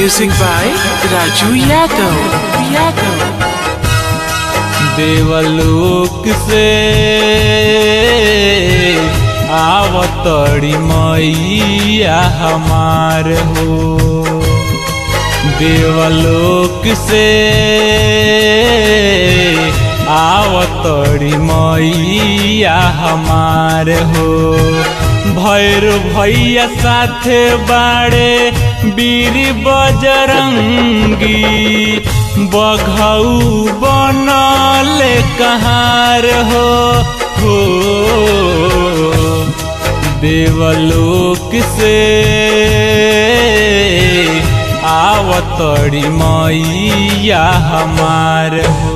Music by Raju Yadav. Yadav. देवलोक से आवतड़ी मैया हमार हो देवलोक से आवतड़ी मैया हमार हो भैर भैया साथे बाड़े बीर बजरंगी बघऊ बनल कहार हो हो देवलोक से आवतड़ी मैया हमार हो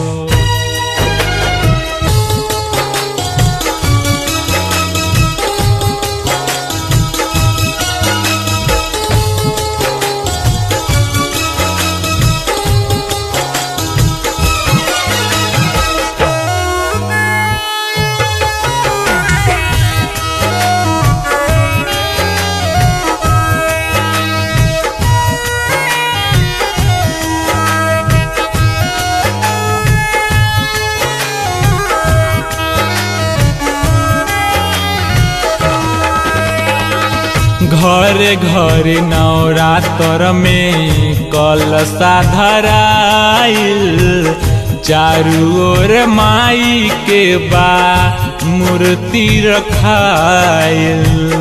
घरे घरे नवरात्र में कलशा धराइल चारू ओर माई के बा मूर्ति रखाइल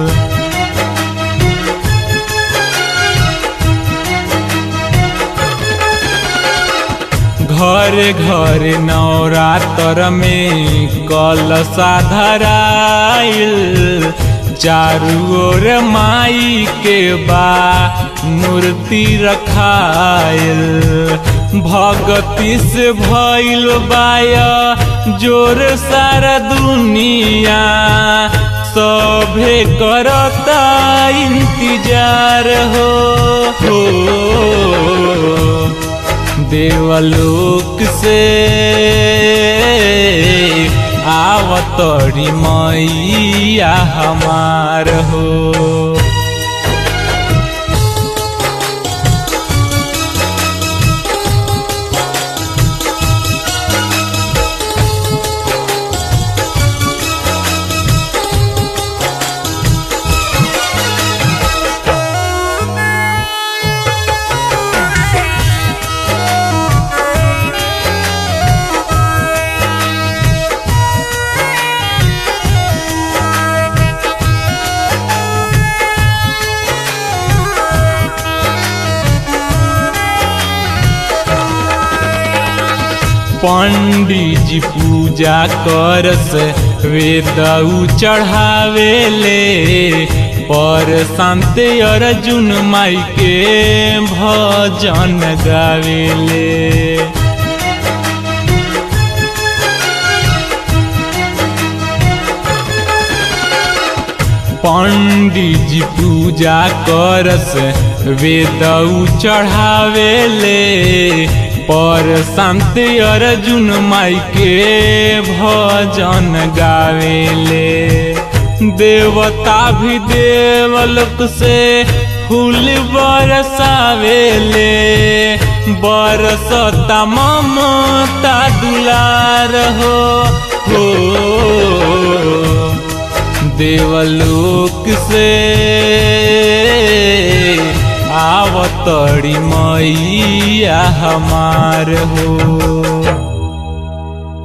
घरे घरे नवरात्र में कलशा धराइल चारू ओर माई के बा मूर्ति रखाइल भगती से भइल बाया जोर सारा दुनिया सभे करता इंतजार हो, हो देवलोक से आवतड़ी मैया हमार हो पंडित जी पूजा करस वेदऊ चढ़ावेले पर शांत अर्जुन माई के भजन गावेले पंडित जी पूजा करस वेदऊ चढ़ावेले पर शांत अर्जुन माई के भजन गावेले देवता भी देवलोक से फूल बरसावेले बरसता ममता दुलार हो, हो देवलोक से आवतड़ी मैया हमार हो